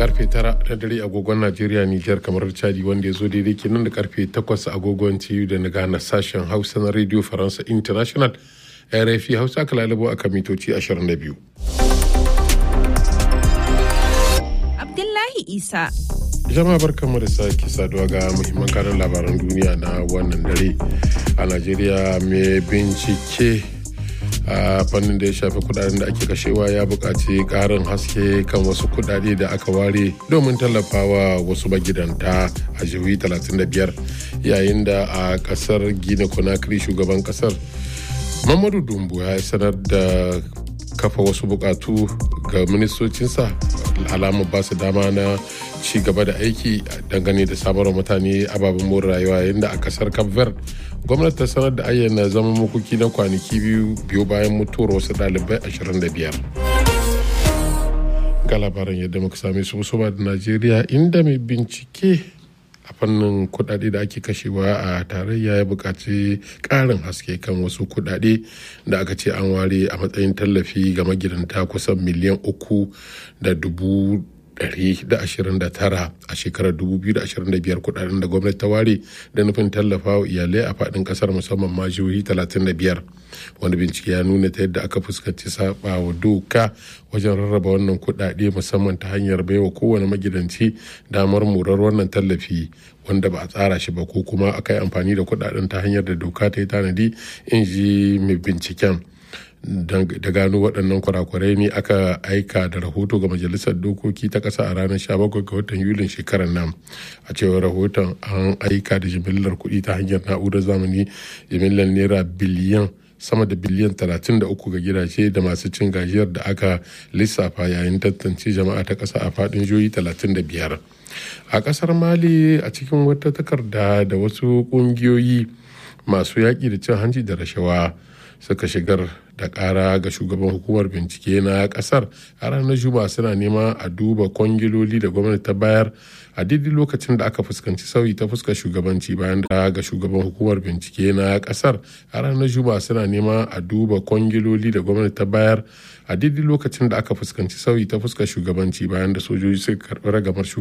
karfe tara na dare agogon najeriya nijar kamar chadi wanda ya zo daidai kenan da karfe takwas agogon ciyu da na gana sashen hausa na radio faransa international rfi hausa aka lalabo a kan mitoci 22 abdullahi isa jama'a barkanmu da sake saduwa ga muhimman kanan labaran duniya na wannan dare a najeriya mai bincike a fannin da ya shafi kudaden da ake kashewa ya buƙaci ƙarin haske kan wasu kudade da aka ware domin tallafawa wasu magidanta a jihohi 35 yayin da a ƙasar gina conakry shugaban ƙasar mamadu dumbu ya sanar da kafa wasu bukatu ga ministocinsa alamar ba su dama na ci gaba da aiki dangane da samarwa mutane ababen more rayuwa yayin da a kasar cape verde gwamnati ta sanar da ayyana zama makoki na kwanaki biyu biyu bayan mutuwar wasu ɗalibai 25 ga labaran yadda muka same su musamman da najeriya inda mai bincike a fannin kudade da ake kashewa a tarayya ya buƙaci ƙarin haske kan wasu kudade da aka ce an ware a matsayin tallafi ga magidanta kusan miliyan uku da dubu 129 a shekarar 2025 kudaden da gwamnati ta ware da nufin tallafa wa iyalai a fadin kasar musamman ma jihohi 35 wani bincike ya nuna ta yadda aka fuskanci saba wa doka wajen rarraba wannan kudade musamman ta hanyar baiwa kowane magidanci damar murar wannan tallafi wanda ba a tsara shi ba ko kuma aka yi amfani da kudaden ta hanyar da doka ta yi tanadi in ji mai binciken da gano waɗannan kurakurai ne aka aika da rahoto ga majalisar dokoki ta ƙasa a ranar 17 ga watan yulin shekarar nan a cewar rahoton an aika da jimillar kuɗi ta hanyar na'urar zamani jimillar naira biliyan sama da biliyan 33 ga gidaje da masu cin gajiyar da aka lissafa yayin tantance jama'a ta ƙasa a faɗin jihohi 35 a ƙasar mali a cikin wata takarda da wasu ƙungiyoyi masu yaƙi da cin hanci da rashawa suka shigar da kara ga shugaban hukumar bincike na kasar a ranar juma'a suna nema a duba kwangiloli da gwamnati ta bayar a daidai lokacin da aka fuskanci sauyi ta fuskar shugabanci bayan da ga shugaban hukumar bincike na kasar a ranar juma'a suna nema a duba kwangiloli da gwamnati ta bayar a daidai lokacin da aka fuskanci sauyi ta fuskar shugabanci bayan da sojoji suka karbi ragamar